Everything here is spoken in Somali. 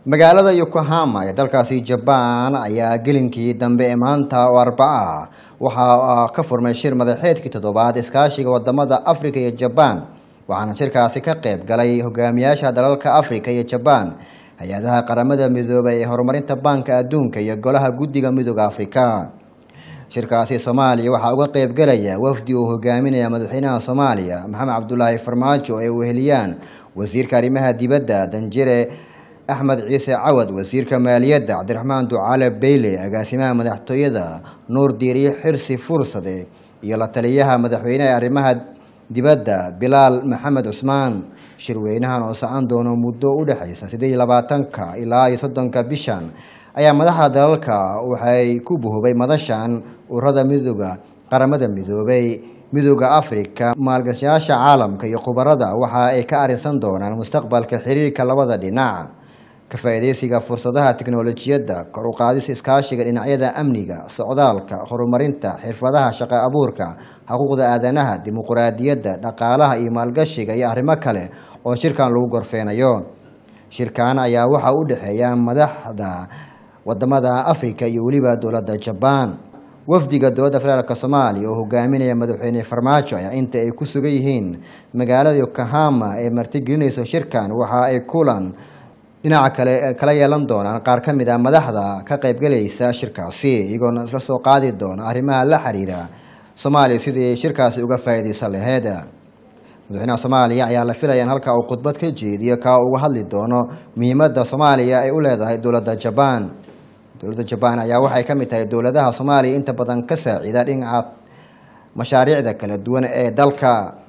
magaalada yokohama ee dalkaasi jabaan ayaa gelinkii dambe ee maanta oo arbaca ah waxaa ka furmay shir madaxeedkii toddobaad iskaashiga wadamada afrika iyo jabaan waxaana shirkaasi ka qayb galay hogaamiyaasha dalalka afrika iyo jabaan hay-adaha qaramada midoobay ee horumarinta baanka adduunka iyo golaha guddiga midooda afrika shirkaasi soomaaliya waxaa uga qayb galaya wafdi uu hogaaminaya madaxweynaha soomaaliya maxamed cabdulaahi farmaajo ee weheliyaan wasiirka arrimaha dibadda danjire axmed ciise cawad wasiirka maaliyadda cabdiraxmaan ducaale beyle agaasimaha madaxtooyada nuur diiriye xirsi fursade iyo la taliyaha madaxweyneha ee arrimaha dibadda bilaal maxamed cusmaan shirweynahan oo socon doono muddo u dhexaysa siddeed iyo labaatanka ilaa iyo soddonka bishan ayaa madaxda dalalka waxay ku buhubay madashan ururada midooda qaramada midoobay midooda afrika maalgashayaasha caalamka iyo khubarada waxa ay ka arrinsan doonaan mustaqbalka xiriirka labada dhinac ka faa'iidaysiga fursadaha tiknolojiyadda kor u qaadis iskaashiga dhinacyada amniga socdaalka horumarinta xirfadaha shaqo abuurka xuquuqda aadanaha dimuquraadiyadda dhaqaalaha iyo maalgashiga iyo arrimo kale oo shirkan lagu gorfeynayo shirkan ayaa waxaa u dhexeeya madaxda wadamada afrika iyo weliba dowladda jabaan wafdiga dowladda federaalk soomaaliya oo hogaaminaya madaxweyne farmaajo ayaa inta ay ku sugan yihiin magaalada yokohama ee martigelinayso shirkan waxa ay kulan dhinaca kale kala yeelan doonaan qaar ka mid ah madaxda ka qaybgalaysa shirkaasi iyagoona isla soo qaadi doona arrimaha la xiriira soomaaliya sidii shirkaasi uga faa'iidaysan laheyd madaxweynaha soomaaliya ayaa la filaya in halka uu khudbad ka jeediyo kaa uga hadli doono muhiimadda soomaaliya ay u leedahay dowladda jabaan dowladda jabaan ayaa waxay ka mid tahay dowladaha soomaaliya inta badan ka saacida dhinaca mashaariicda kala duwan ee dalka